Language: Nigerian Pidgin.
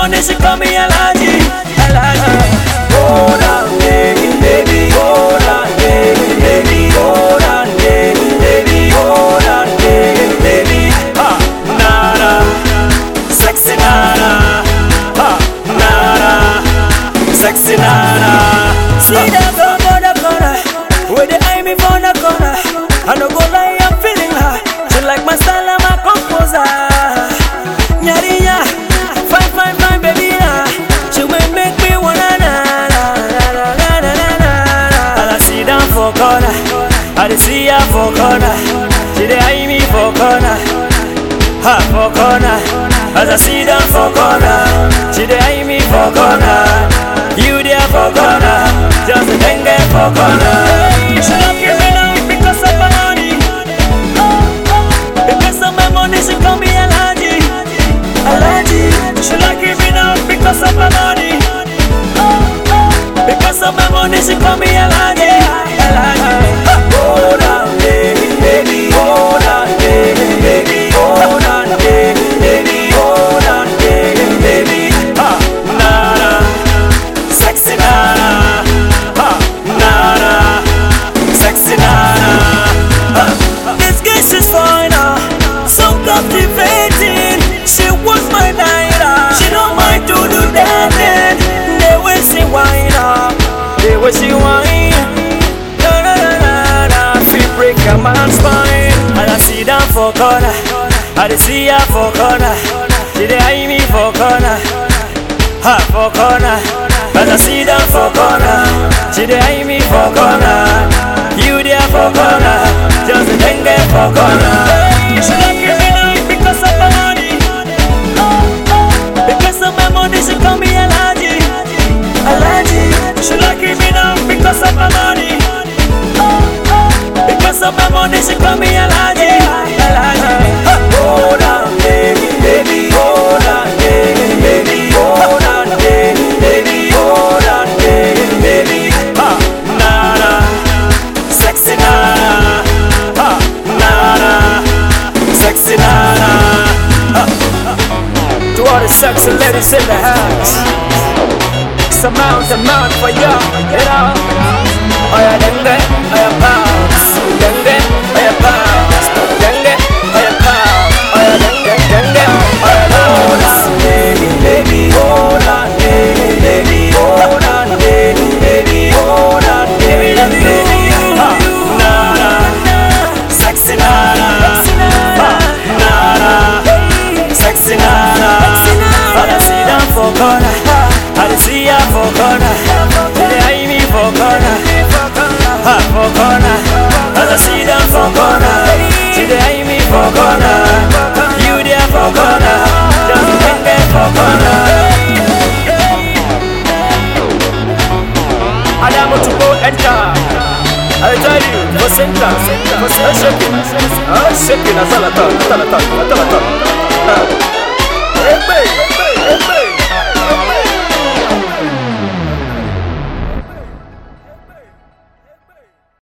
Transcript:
money, she call me Alaji, Alaji. Hold on, baby, baby, hold on, baby, baby, hold on, baby, baby, hold on, baby, baby. Ha, nada, sexy nada, ha, nada, sexy nada. See them go for the corner, where they eye me for the corner. I no go lie, I'm feeling high. She like my style, I'm a composer. Nyarinya, fine, fine, fine, baby, nah. She will make me wanna na na na na na na na na. And I sit down for corner, I dey see her for corner. She dey eye me for corner, ha for corner. As I sit down for corner, she dey eye me for corner. You there for corner, just a dengue for corner. She not give me now because of my money. Because of my money, she call me Alaji. Alaji. She like me now because of my money. Because of my money, she call me Alaji. Alaji. Hold on, baby, baby. Hold on, baby, baby. Hold on, baby, baby. Hold on, baby, baby. Ha, nada, sexy nada. Ha, nada, sexy nada. Ha. This girl she's fine, ah, so captivating. She was my night, ah. She don't mind to do that thing. The way she whine, ah, the way she whine. Na na na na na, feel break a man's spine. And I see down for corner, I dey see her for corner. She dey eye me for corner, ha for corner. As I see down for corner, she dey eye me for corner. You there for corner, just a dengue for corner. She like me now because of my money. Because of my money, she call me Alaji. Alaji. She like me now because of my money. Because of my money, she call me Alaji. Alaji. Hold on, baby, baby. Hold on, baby, baby. Hold on, baby, baby. Hold on, baby, baby. Ha, nada, sexy nada. Ha, nada, sexy nada. Ha. To all the sexy ladies in the house. Some amount, amount for you, you know. Oh yeah, dengue, oh yeah, pounds. Dengue, oh yeah, pounds. Dengue, oh yeah, pounds. Oh yeah, dengue, dengue, oh yeah, pounds. Baby, baby, hold on, baby, baby, hold on, baby, baby, hold on, baby, baby. Ha, nada, sexy nada, ha, nada, sexy nada. I see them for corner, I see her for corner, they eye me for corner, ha for corner. As I see them for corner, she dey eye me for corner, you there for corner, just hang there for corner. Adamu to go enter. I tell you, for center, for center, shaking, ah, shaking, a salata, salata, salata.